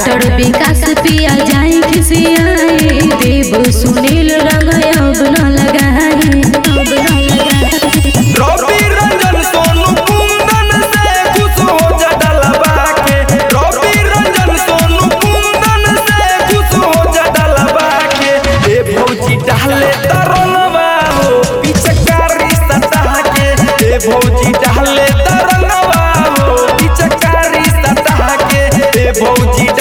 writer विकास पिया जाए खिसियाए देव सुनील रंग अब न लगाए अब न लगाए रवि रंजन सोनू कुंदन से खुश हो जा डलबा के रवि रंजन सोनू कुंदन से खुश हो जा डलबा के ए भौजी डाले तरनवा हो पिचकारी सटा के ए भौजी डाले तरनवा हो पिचकारी सटा के ए भौजी